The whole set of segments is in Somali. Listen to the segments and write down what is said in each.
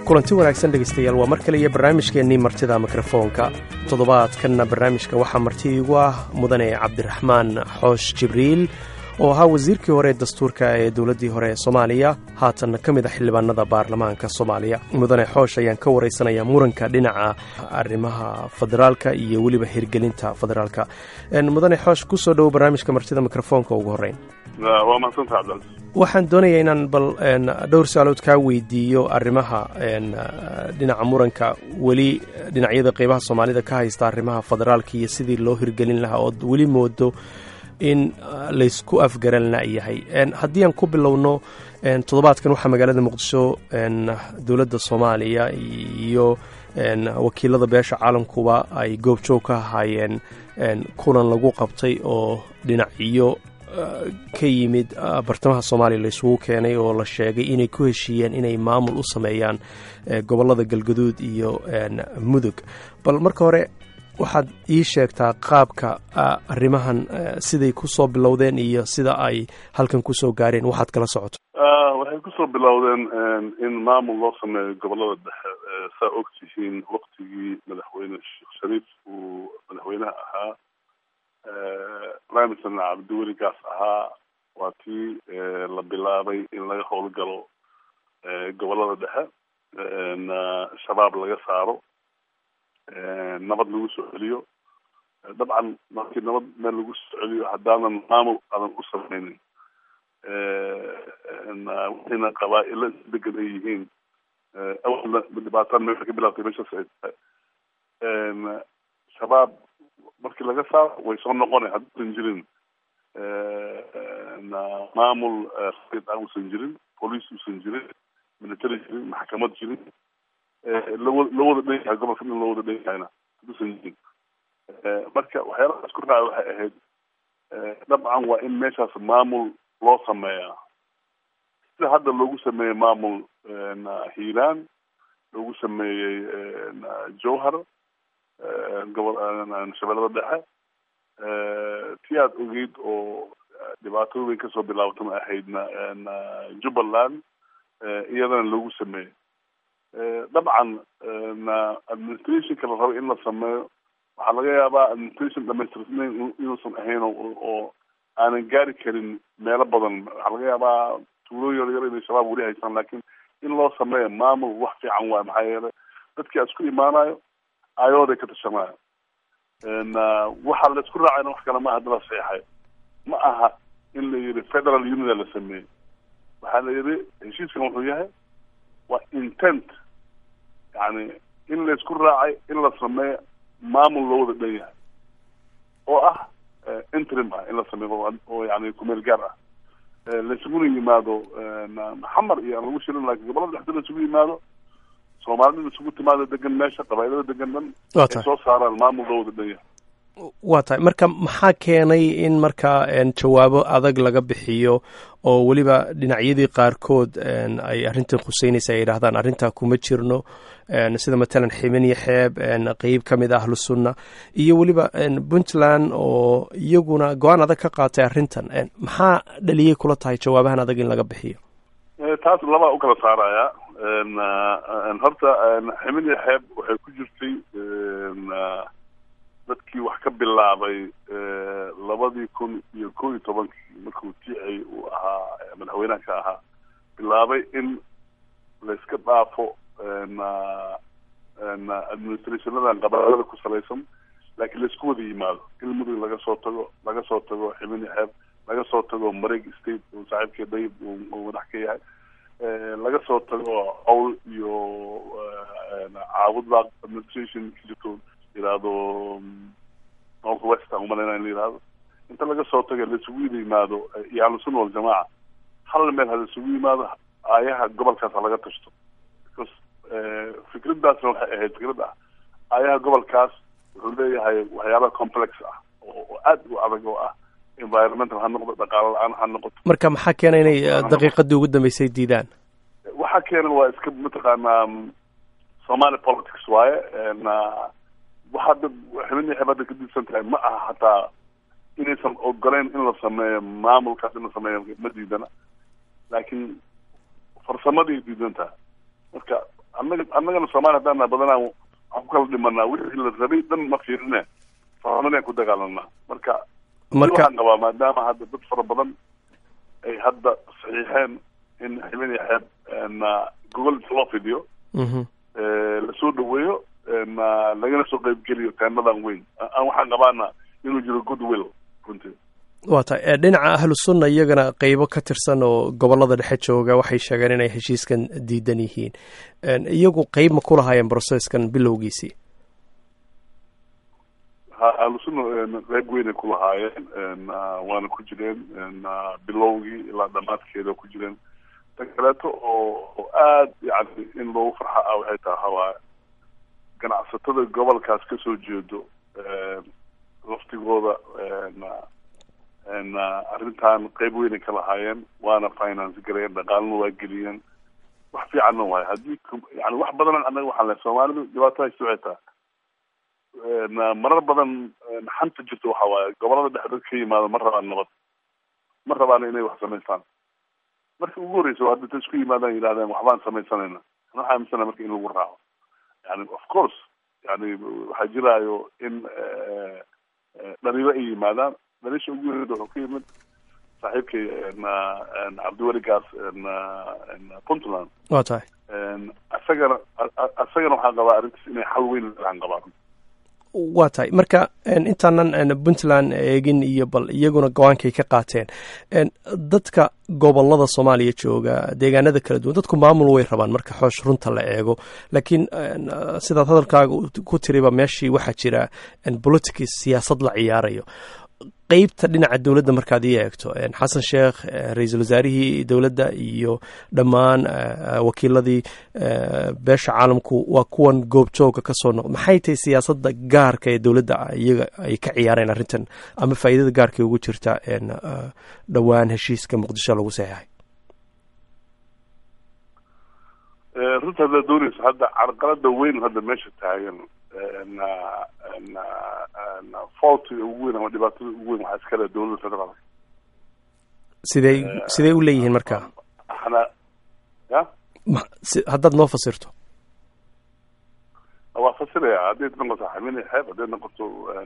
kulanti wanaagsan dhegaystayaal waa mar kale iyo barnaamijkeennii martida mikrofoonka toddobaadkanna barnaamijka waxaa marti iigu ah mudane cabdiraxmaan xoosh jibriil oo ahaa wasiirkii hore ee dastuurka ee dowladdii hore ee soomaaliya haatanna ka mid a xildhibaanada baarlamaanka soomaaliya mudane xoosh ayaan ka waraysanayaa muranka dhinaca arrimaha federaalka iyo weliba hirgelinta federaalka mudane xoosh kusoo dhowo barnaamijka martida mikrofoonka ugu horreyn waa mahadsantaha cabdilcaziz waxaan doonayaa inaan bal dhowr saalood kaa weydiiyo arrimaha dhinaca muranka weli dhinacyada qeybaha soomaalida ka haysta arrimaha federaalka iyo sidii loo hirgelin lahaa ood weli moodo in laysku afgaran layahay haddii aan ku bilowno toddobaadkan waxaa magaalada muqdisho dowladda soomaaliya iyo wakiilada beesha caalamkuba ay goobjoog ka ahaayeen kulan lagu qabtay oo dhinacyo ka yimid bartamaha soomaaliya laysugu keenay oo la sheegay inay ku heshiiyeen inay maamul u sameeyaan gobollada galgaduud iyo mudug bal marka hore waxaad ii sheegtaa qaabka arrimahan siday kusoo bilowdeen iyo sida ay halkan kusoo gaareen waxaad kala socoto waxay kusoo bilowdeen in maamul loo sameeyo gobollada dhexe saa og tihiin waktigii madaxweyne sheekh shariif uu madaxweynaha ahaa prime minister cabdiweli gaas ahaa waa tii la bilaabay in laga howlgalo gobollada dhexe shabaab laga saaro nabad lagu soo celiyo dabcan markii nabad meel lagu soo celiyo haddaanan maamul adan u sameynin waxayna qabaa-ilo degan ay yihiin awalna dhibaataan meesha ka bilaabtay meeshaas ay tahay shabaab markii laga saaro way soo noqona hadduusan jirin maamul a uusan jirin police uusan jirin military jirin maxkamad jirin lawa loo wada dhan yahay gobolka in loo wada dhan yahayna hadduusan jirin marka waxyaalaha isku raaca waxay ahayd dabcan waa in meeshaas maamul loo sameeyaa sida hadda loogu sameeyey maamul hiiraan loogu sameeyey jowhar gobol shabeellada dhexe ti aad ogeyd oo dhibaatada weyn kasoo bilaabtama ahaydna jubbaland iyadana loogu sameeyey dabcan administrationka la rabo in la sameeyo waxaa laga yaabaa administration dhamaystirnayn inuusan ahayn oo aanan gaari karin meelo badan waxaa laga yaabaa tuulo yar yar inay shabaab weli haystaan lakin in loo sameeyo maamul wax fiican waay maxaa yeelay dadkii isku imaanayo ayooday ka tashanayo waxaa la isku raacayna wax kale ma hadda la seexay ma aha in la yihi federal unida la sameeyey waxaa la yihi heshiiskan wuxuu yahay waa intent yani in la isku raacay in la sameeyo maamul loo wada dhan yahay oo ah interim ah in la sameeyo oo yani kumeel gaar ah laisuguna yimaado maxamar iyo aan lagu shirin lakin gobolada dhexda la isugu yimaado soomaalida la isugu timaado degan meesha qabailada degan dhan ay soo saaraan maamul loo wada dhan yahay waa tahay marka maxaa keenay in markaa jawaabo adag laga bixiyo oo weliba dhinacyadii qaarkood ay arrintan khuseynaysa ay yidhahdaan arrintaa kuma jirno sida matalan ximin iyo xeeb qeyb ka mid ah ahlu sunna iyo weliba puntland oo iyaguna go-aan adag ka qaatay arrintan maxaa dhaliyay kula tahay jawaabahan adag in laga bixiyo taas labaa u kala saaraya horta ximin iyo xeeb waxay ku jirtay dadkii wax ka bilaabay labadii kun iyo kow iyo tobankii markuu ticay uu ahaa madaxweynaha ka ahaa bilaabay in layska dhaafo administrationadan qabailada ku salaysan laakiin laisku wada yimaado in mudug laga soo tago laga soo tago ximin iyo xeeb laga soo tago mareg state oo saaxiibkii dayib uu madax ka yahay laga soo tago cowl iyo caabudlaaq administration jirto yihahdo north west aan umalayna in la yihahdo inta laga soo tago laisugu wada yimaado iyo ahlusunna waljamaaca hal meel hala isugu yimaado aayaha gobolkaas ha laga tashto because fikraddaasna waxay ahayd fikrad ah aayaha gobolkaas wuxuu leeyahay waxyaaba complex ah oo aad u adag oo ah environmental ha noqdo dhaqaalo la-aan ha noqoto marka maxaa keena inay daqiiqadii ugu dambeysay diidaan waxaa keenan waa iska mataqaanaa somali politics waaye waxaa dad xibin xeb hadda ka diidsan tahay ma aha hataa inaysan ogoleyn in la sameeyo maamulkaas in la sameeyo ma diidana laakiin farsamadii diidan tahay marka annaga annagana soomaaliya haddaan nahay badanaa waxaan ku kala dhimanaa wixii la rabay dhan ma fiirine farxumadaan ku dagaalanaa marka marka waxaan qabaa maadaama hadda dad fara badan ay hadda saxiixeen in xibin iyo xeeb na gogol inta loo fidiyo mhm lasoo dhaweeyo na lagana soo qeybgeliyo teemadan weyn aan waxaan qabaana inuu jiro good will runtii waa tahay ee, dhinaca ahlu sunna iyagana qeybo ka tirsan oo gobolada dhexe jooga waxay sheegeen inay heshiiskan diidan yihiin Een, iyagu qeyb ma ku lahaayeen brocesskan bilowgiisii ha ahlusunna qeyb weynay ku lahaayeen waana ku jireen bilowgii ilaa dhamaadkeeda ku jireen tan kaleeto oo oo aad yani in loogu farxa ah waxay tahay hawaa ganacsatada gobolkaas kasoo jeedo laftigooda arrintan qeyb weynay ka lahaayeen waana finance gareyen dhaqaalna waa geliyeen wax fiicanna waayo haddii yani wax badan annaga waxaan lehay soomaalidu dhibaato haysta waxay tahay marar badan xanta jirto waxa waaye gobolada dhexe dad ka yimaado ma rabaan nabad ma rabaan inay wax samaystaan markii ugu horreysa waa hadda isku yimaadaan yidhahdeen waxbaan samaysanayna waxaa aaminsana marka in lagu raaco yani of course yani waxaa jiraayo in dhaliilo ay yimaadaan dhaliisha ugu horreyda wuxuu ka yimid saaxiibkay cabdiweli gaas puntland waa tahay isagana isagana waxaan qabaa arrintaas inay xal weyn aan qabaan waa tahay marka intaanan puntland eegin iyo bal iyaguna go-aankay ka qaateen dadka gobolada soomaaliya jooga deegaanada kala duwan dadku maamul way rabaan marka xoosh runta la eego laakiin sidaad hadalkaaga ku tiriba meeshii waxaa jira politics siyaasad la ciyaarayo qeybta dhinaca dowladda markaad ii eegto xasan sheekh ra-iisul wasaarihii dowladda iyo dhammaan wakiiladii beesha caalamku waa kuwan goobjooga ka soo noqda maxay tahay siyaasadda gaarka ee dowladda iyaga ay ka ciyaareen arrintan ama faa'iidada gaarka ugu jirta dhowaan heshiiska muqdisho lagu saxeexay runta haddaad dooneyso hadda carqalada weyn hadda meesha taagan faultiga ugu weyn ama dhibaatada ugu weyn waxaa iskale dowladda federaalka sidey sidey u leeyihiin marka ana ya haddaad noo fasirto waa fasiraya hadday noqoto xamine xeeb hadday noqoto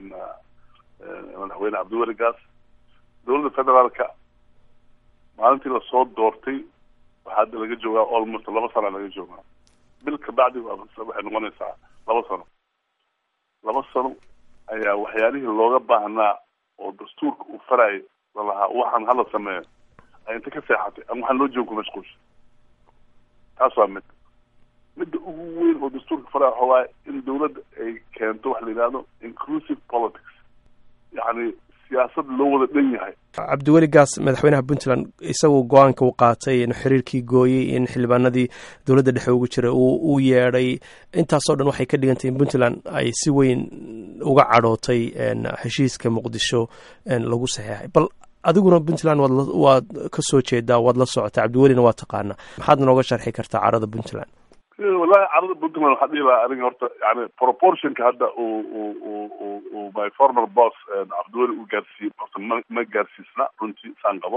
madaxweyne cabdiweli gaas dowladda federaalka maalintii lasoo doortay waxaa hadda laga joogaa almost laba sana laga joogaa bil kabacdi waxay noqonaysaa laba sano laba sano ayaa waxyaalihii looga baahnaa oo dastuurka uu farayay lalahaa waxaan hala sameeyo ay inta ka seexatay ama waxaan loo jooga ku mashquulsha taas waa mid midda ugu weyn oo dastuurka faraya waxa waaye in dawladda ay keento waxa la yidhahdo inclusive politics yacni siyaasad loo wada dhan yahay cabdiweli gaas madaxweynaha puntland isagu go-aanka uu qaatay in xiriirkii gooyey in xildhibaanadii dowladda dhexe ugu jira uu yeedhay intaasoo dhan waxay ka dhigantay in puntland ay si weyn uga cadhootay heshiiska muqdisho lagu saxeexay bal adiguna puntland waad waad ka soo jeedaa waad la socotaa cabdiwelina waa taqaanaa maxaad nooga sharxi kartaa carada puntland wallahi carada puntland waxaa dhihi lahaa aniga horta yani proportionka hadda uu uu uu uu my former boss cabdiweli uu gaarsiiye horta ma ma gaarsiisna runtii saan qabo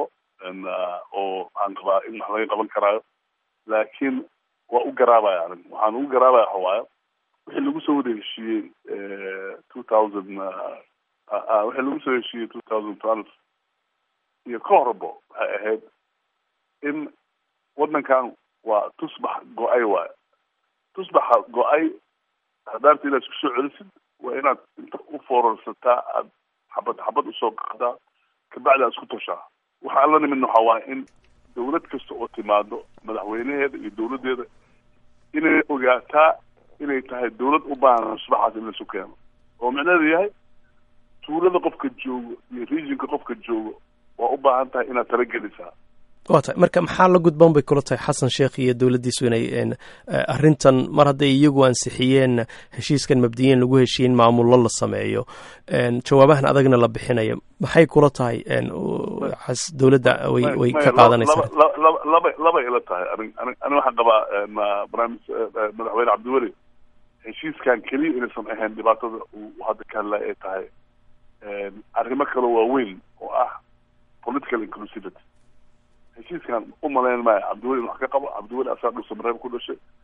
oo waxaan qabaa in wax laga qaban karaayo laakiin waa u garaabaya aniga waxaan ugu garaabaya waxa waaye wixii lagu soo wada heshiiyey two thousand wixii lagu soo heshiiyey two thousand twelve iyo ka horbo waxay ahayd in waddankan waa tusbax go-ay waayo tusbaxa go-ay hadaarta inaad isku soo celisid waa inaad inta u foorarsataa aad xabad xabad usoo qaadaa kabacdi aad isku toshaa waxa alla nimidna waxaa waaye in dawlad kasta oo timaado madaxweynaheeda iyo dawladdeeda inay ogaataa inay tahay dawlad u baahan tusbaxaas in laisu keeno oo micnaheedu yahay tuulada qofka joogo iyo regionka qofka joogo waa u baahan tahay inaad talagelisaa waa tahay marka maxaa la gudboon bay kula tahay xasan sheekh iyo dowladdiisu inay arrintan mar hadday iyagu ansixiyeen heshiiskan mabdiyiin lagu heshiiyin maamullo la sameeyo jawaabahan adagna la bixinayo maxay kula tahay dowladda way way ka qaadanaysaa laba laba ila tahay ani ani waxaan qabaa barnaamij madaxweyne cabdiweli heshiiskan keliya inaysan ahayn dhibaatada uu hadda ka hadlaya ay tahay arrimo kale waaweyn oo ah political inclusivity heshiiskan u malayn maayo cabdiweli in wax ka qabo cabdiweli asaa dhulsamareeb ku dhashay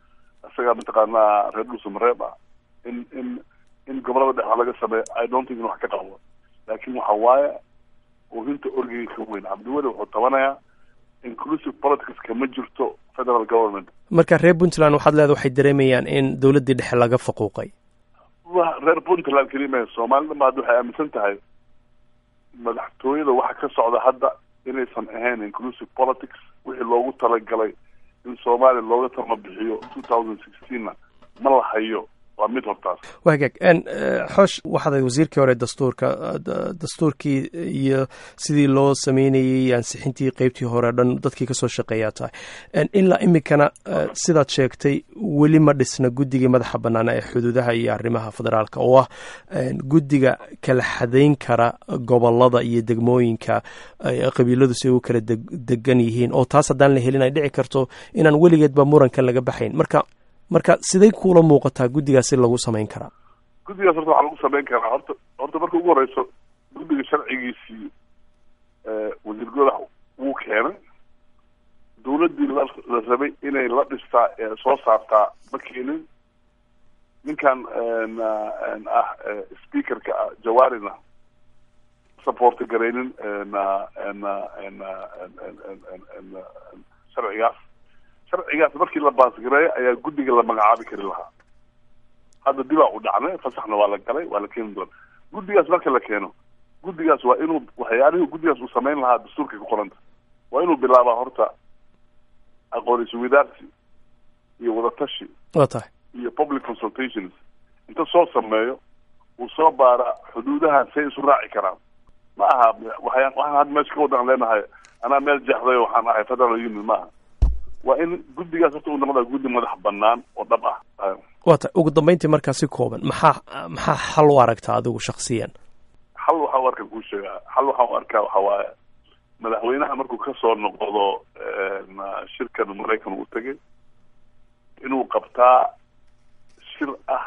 isagaa mataqaanaa reer dhuusamareeb ah in in in gobolada dhexe laga sameeyo i don't think in wax ka qabo laakiin waxa waaye oohinta orgeyga ka weyn cabdiweli wuxuu tabanayaa inclusive politics kama jirto federal government marka reer puntland waxaad leeda waxay dareemayaan in dowladdii dhexe laga faquuqay wa reer puntland kelima soomaalida ma hadda waxay aaminsan tahay madaxtooyada waxa ka socda hadda inaysan ahayn inclusive politics wixii loogu talagalay in soomaaliya looga tama bixiyo two thousand sixteenna ma la hayo waa mid hortaas waa hagaag xoosh waxaad ahayd wasiirkii hore dastuurka dastuurkii iyo sidii loo sameynayey ansixintii qeybtii hore dhan dadkii kasoo shaqeeyaa tahay ilaa iminkana sidaad sheegtay weli ma dhisna guddigii madaxa banaana ee xuduudaha iyo arrimaha federaalka oo ah guddiga kala xadayn kara gobolada iyo degmooyinka qabiiladu si ay u kala degan yihiin oo taas haddaan la helin ay dhici karto inaan weligeedba murankan laga baxayn marka marka siday kuula muuqataa guddigaasi lagu samayn karaa guddigaas horta waxaa lagu samayn karaa horta horta marka ugu horeyso guddiga sharcigiisii wasiir godax wuu keenay dawladdii la la rabay inay la dhistaa ee soo saartaa ma keenin ninkan ah speakerka ah jawaarina supporta garaynin sharcigaas sharcigaas markii la baasgareeyo ayaa guddiga la magacaabi kari lahaa hadda dibaa u dhacnay fasaxna waa la galay waa la keeni doona guddigaas marka la keeno guddigaas waa inuu waxyaalihii guddigaas uu samayn lahaa dastuurkay ku qoranta waa inuu bilaabaa horta aqoon iswadaarsi iyo wadatashi waa tahay iyo public consultations inta soo sameeyo uu soo baara xuduudaha say isu raaci karaan ma aha waxyaan waxaan hadda meesha ka wadan leenahay anaa meel jeexday waxaan ahay federal union maaha waa in guddigaas horta uu noqdaa guddi madax banaan oo dhab ah waa tahay ugu dambeyntii markaa si kooban maxaa maxaa xal u aragtaa adigu shaksiyan xal waxaa u arkaa kuu sheegaa xal waxaa u arkaa waxa waaye madaxweynaha markuu kasoo noqdo shirkan maraykan uu tegay inuu qabtaa shir ah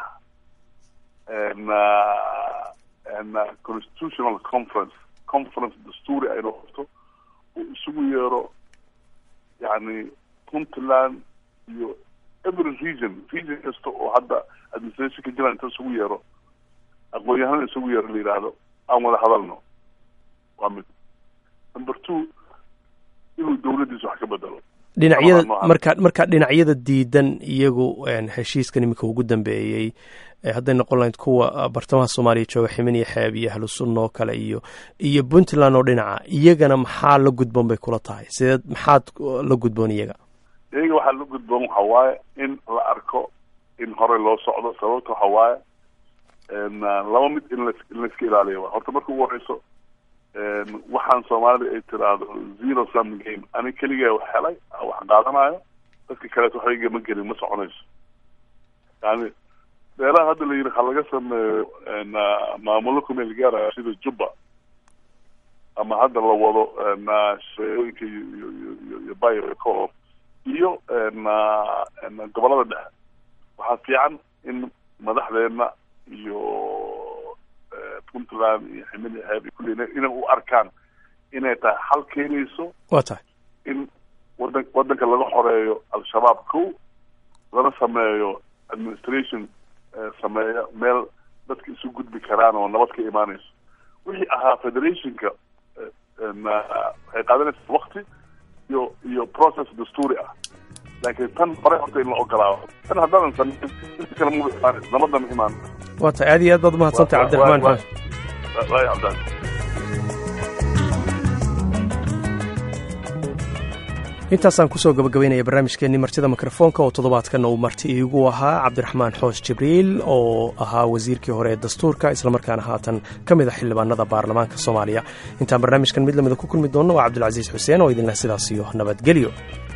constitutional conference conference dastuuri ah inuu qabto uu isugu yeero yani puntland iyo every region region kasta oo hadda administration ka jiraan inta isugu yeero aqoon-yahanada isugu yeero la yidhaahdo aan wada hadalno waa mid number two inuu dawladdiisa wax ka bedelo dhinacyada marka marka dhinacyada diidan iyagu heshiiskan iminka ugu dambeeyey hadday noqon lahayd kuwa bartamaha soomaaliya jooga ximin iyo xeeb iyo ahlu sunna oo kale iyo iyo puntland oo dhinaca iyagana maxaa la gudboon bay kula tahay sideed maxaad la gudboon iyaga iyaga waxaa la gudboon waxa waaye in la arko in horey loo socdo sababta waxa waaye laba mid in la in laiska ilaaliyo wa horta marka ugu horeyso waxaan soomaalida ay tiraahdo zero sum game ani keligaa wax helay wax qaadanayo dadka kaleeto waxba ma gelin ma soconayso yani meelaha hadda la yidhi ha laga sameeyo maamulo kumeel gaaraya sida jubba ama hadda la wado shaeooyinka iyo iyo iyo bayo iyo gobolada dhexe waxaa fiican in madaxdeena iyo puntland iyo ximili xeeb iyo kulli inay u arkaan inay tahay xal keenayso waa tahay in wadan wadanka laga xoreeyo al-shabaab kow lana sameeyo administration sameeya meel dadka isu gudbi karaan oo nabad ka imaanayso wixii ahaa federationka waxay qaadanaysaa wakti iyo iyo process dastuuri ah laakiin tan hore horta in la ogolaado tan haddaadan sameyn inta kale muba imaanayso nabadda ma imaan waa tahay aad iyo aad baad umahadsantay cabdiraxmaan xaash waay cabdaan intaasaan kusoo gabagabaynaya barnaamijkeenii martida mikrofoonka oo toddobaadkanna uu marti iigu ahaa cabdiraxmaan xoos jibriil oo ahaa wasiirkii hore ee dastuurka islamarkaana haatan ka mid a xildhibaanada baarlamaanka soomaaliya intaan barnaamijkan mid lamida ku kulmi doonno waa cabdulcasiis xuseen oo idinleh sidaas iyo nabadgelyo